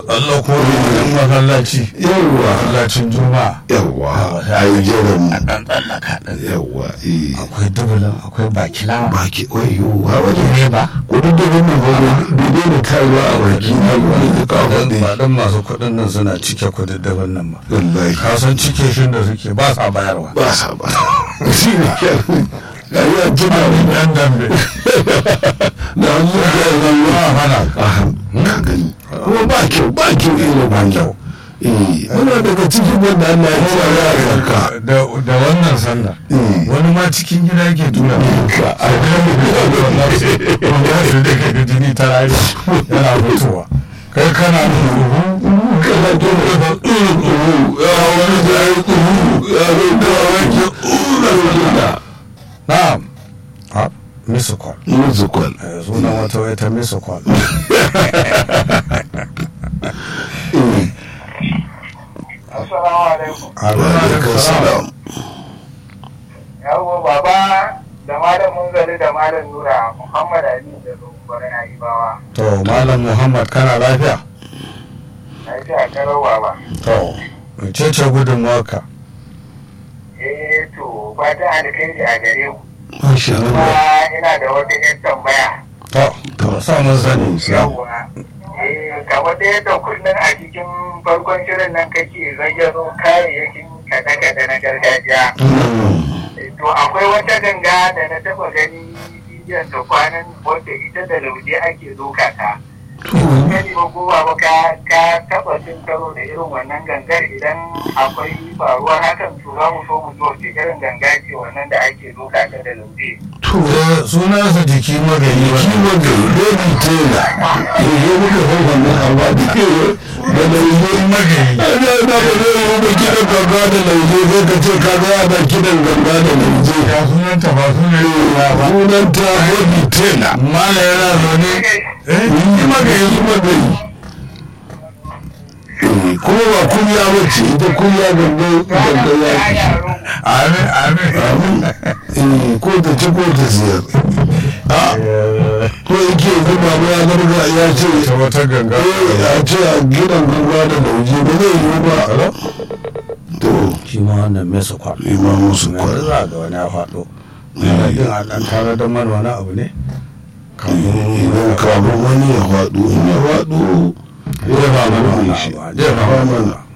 tsallako wajen masallaci yawwa masallacin juma'a yawwa a yi jiran a ɗan tsallaka ɗin yawwa eh akwai dubulin akwai bakilawa baki wayo ha wajen ne ba kudu da wannan ba bai daina taruwa a baki na wani da kawo dan da ba dan masu kuɗin nan suna cike kuɗaɗɗen nan ba wallahi ka san cike shi da suke ba sa bayarwa ba sa ba shi ne kyan ga yi a jima yan dambe na hannu da ya ba zama hana a ka gani kuma ba kyau ba kyau irin wannan eh muna daga cikin wanda Allah ya tsara ya zarka da da wannan sallar Mm. wani ma cikin gida yake tura ka a wanda su da kai jini ta rari yana fitowa kai kana nuna kana dole ba uhu ya wani da ya uhu ya wani da wani uhu da na'am ha misu kwal musu kwal sunan wata wata misu kwal Assalamu alaikum. haruna da alaikum salam salam Yawwa baba da malam Munzali da malam Nura Muhammad Ali da Tsohuwar Na'ibawa. to malam muhammad kana lafiya Na ji a karo baba. to mecece gudunmuwarka Eh to fatan alkhairi a gare ku. masha Kuma Allah ina da wata yan tambaya. to to sa mun sani Yawwa. Eh kamar da yadda kullum a cikin farkon shirin nan kake zayyano kayayyakin kaɗe-kaɗe na gargajiya. to akwai wata ganga da na taba gani bidiyon ta kwanan wadda ita da lauje ake doka ta gani ba ko ba ka ka taba cin karo da irin wannan gangar idan akwai faruwar hakan to za mu so mu zo ce irin ganga ce wannan da ake doka ta da lauje to Eh, sunansa jiki magani wani kiwon da baby taylor ya muka haifa na amma da kewa da lauje magani ana na ba zai yi ba kiɗan ganga da lauje sai ka ce ka ga ana kiɗan ganga da lauje ya sunanta ba sunan ya ba sunanta baby taylor mala yana zaune eh jiki magani yi magani kuma ba kunya bace ita kunya ganga ganga ya ya yaro amin amin Eh, ko ta ci ko ta siyar a Eh, ko yake zuba ba ya garga ya ce ta wata ganga eh ya ce a gidan ganga da lauje ba zai yi ba to shi ma wannan mesa kwal ima musu na kwal za ga wani ya faɗo yana din a ɗan tare da mana wani abu ne idan kamun wani ya faɗo in ya faɗo jefa mana wani shi abu jefa mana